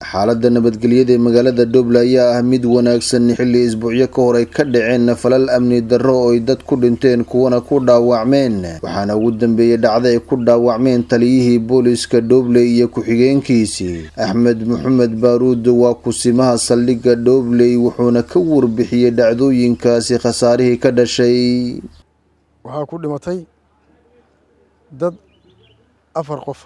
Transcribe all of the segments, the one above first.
xaaladda nabadgelyada ee magaalada dhoble ayaa ah mid wanaagsan xilli isbuucyo ka hor ay ka dhaceen falal amni darro oo ay dad ku dhinteen kuwana ku dhaawacmeen waxaana ugu dambeeyey dhacda ay ku dhaawacmeen taliyihii booliska dhoble iyo ku-xigeenkiisii axmed maxamed baaruud waa kusimaha saldhigga dhobley wuxuuna ka warbixiyey dhacdooyinkaasi khasaarihii ka dhashay waxaa ku dhimatay dad afar qofa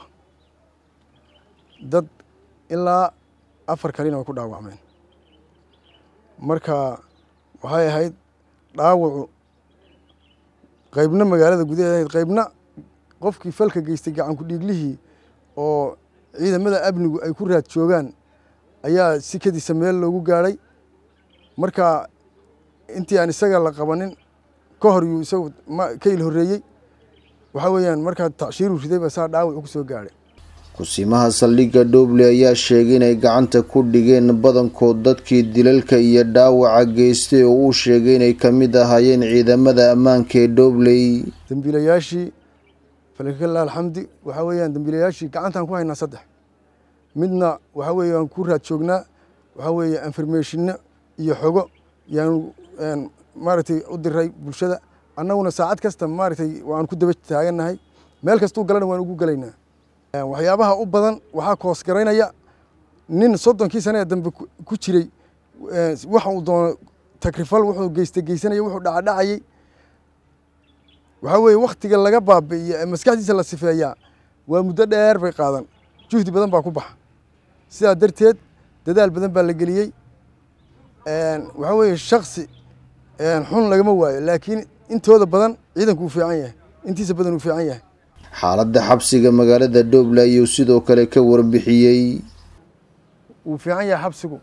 dad ilaa afar kalina way ku dhaawacmeen marka waxay ahayd dhaawacu qaybna magaalada gudaheeda ahayd qaybna qofkii falka geystay gacanku dhiiglihii oo ciidamada amnigu ay ku raad joogaan ayaa sikadiisa meel loogu gaadhay marka intii aan isaga la qabanin ka hor yuu isagu ka il horreeyey waxaa weeyaan markaa tacshiiruu riday ba saa dhaawac ku soo gaadhay kusimaha saldhigga dhoble ayaa sheegay inay gacanta ku dhigeen badankood dadkii dilalka iyo dhaawaca geystay oo uu sheegay inay ka mid ahaayeen ciidamada ammaanka ee dhobley dembiilayaashii falakala alxamdi waxaa weeyaan dembiilayaashii gacantaan ku haynaa saddex midna waxaa weeye waan ku raad joognaa waxaa weeye informationno iyo xogo yaanu maaragtay u diray bulshada annaguna saacad kasta maaragtay waan ku daba taagannahay meel kastuu galana waan ugu gelaynaa waxyaabaha u badan waxaa koosgaraynaya nin soddonkii sane ee dambe ku jiray waxa uu doono takrifal wuxuu geysta geysanaya wuxuu dhacadhacayey waxaa weeye wakhtiga laga baabi'iyo ee maskaxdiisa la sifeeyaa waa muddo dheer bay qaadan juhdi badan baa ku baxa sidaa darteed dadaal badan baa la geliyey waxaa weeye shaksi xun lagama waayo laakiin intooda badan ciidanku uu fiican yahay intiisa badan uu fiican yahay xaaladda xabsiga magaalada dhoble ayuu sidoo kale ka warbixiyey wuu fiican yahay xabsigu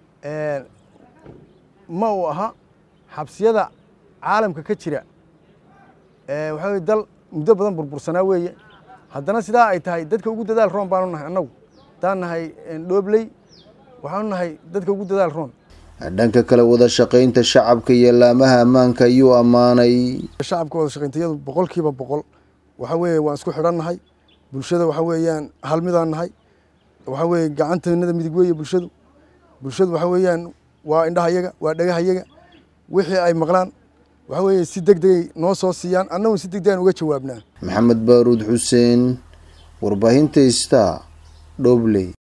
ma uu aha xabsiyada caalamka ka jira waxaa weye dal muddo badan burbursanaa weeye haddana sidaa ay tahay dadka ugu dadaal roon baanu nahay annagu haddaan nahay dhobley waxaanu nahay dadka ugu dadaal roon dhanka kale wada shaqaynta shacabka iyo laamaha ammaanka ayuu ammaanay shacabka wada shaqayntayadu boqol kiiba boqol waxaa weeye waan isku xidhan nahay bulshada waxaa weeyaan hal midaan nahay waxaa weeye gacanteennada midig weeye bulshadu bulshadu waxaa weeyaan waa indhahayaga waa dhagahayaga wixii ay maqlaan waxaa weeye si deg degay noo soo siiyaan annaguna si deg degan uga jawaabnaa maxamed baaruud xuseen warbaahinta ista dhobley